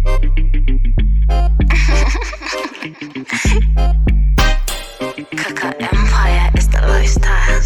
Kaka Empire is the lifestyle.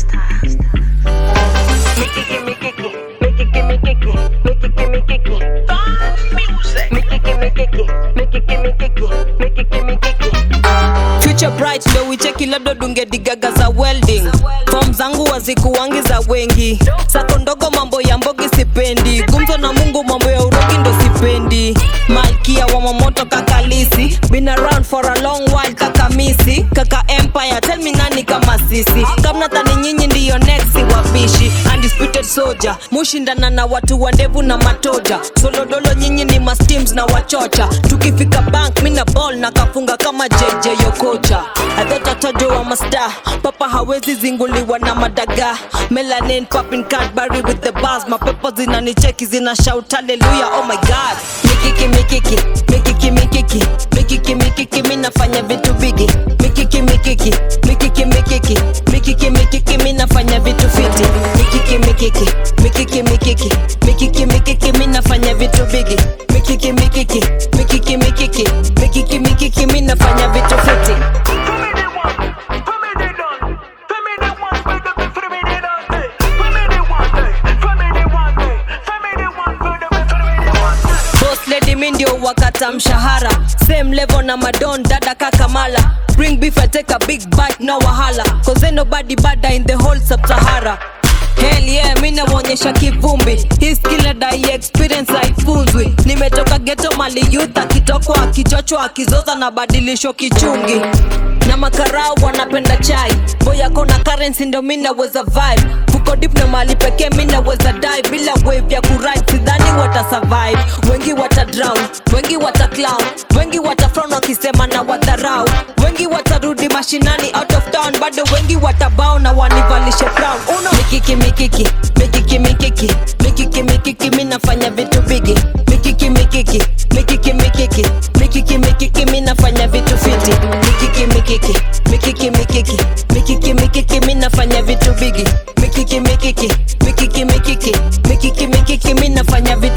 Make it gimme kicky, make it gimme kicky, make it gimme kicky. Music. Make it gimme kicky, make it gimme kicky, make it gimme kicky. future bright ndo wicheki labda dunge digaga za welding fom zangu wazikuwangi za wengi sako ndogo mambo ya mbogi sipendi gumzo na mungu mambo ya urogi ndo sipendi malkia wa mamoto kakalisi been around for a long while kakamisi kaka empire tell me nani kama sisi kamnatani nyinyi ndiyo next wapishi undisputed soldier mushindana na watu wa ndevu na matoja solodolo nyinyi ni masteams na wachocha tukifika bank mina ball na kafunga kama jj yokocha adhotatajo wa masta papa hawezi zinguliwa na madaga melanin popping cadbury with the bars mapepo zinanicheki zina shout haleluya oh my god mikiki mikiki mikiki mikiki mikiki mikiki mi nafanya vitu bigi mikiki mikiki mikiki mikiki mikiki mikiki mi nafanya vitu fiti mikiki mikiki mikiki mikiki mikiki mikiki mi nafanya vitu bigi mikiki mikiki mikiki mikiki mikiki mikiki mi nafanya vitu fiti For me they one, for me they done, for me they one, for the for me they done, eh. for me they one, eh. for me they one, eh. for me they one, for the for me they one. eh. boss lady mi ndio wakata mshahara same level na madon dada kakamala bring beef I take a big bite no wahala cause ain't nobody bada in the whole sub-sahara Hell yeah, mi naonyesha kivumbi hii skill dai experience haifunzwi nimetoka geto mali youth akitokwa akichochwa akizoza na badilisho kichungi na makarau wanapenda chai boyako na currency ndo mi naweza vibe fuko dip na mali pekee mi naweza die bila wave ya kuride sidhani wata survive wengi wata drown wengi wata clown wengi wata frown wakisema na wadharau wengi watarudi mashinani out of town bado wengi watabao na wanivalishe crown uno mikiki mikiki mikiki mikiki mikiki mikiki mi nafanya vitu bigi mikiki mikiki mikiki mikiki mikiki mikiki mi nafanya vitu fiti mikiki mikiki mikiki mikiki mikiki mikiki mi nafanya vitu bigi mikiki mikiki mikiki mikiki mikiki mikiki mi nafanya vitu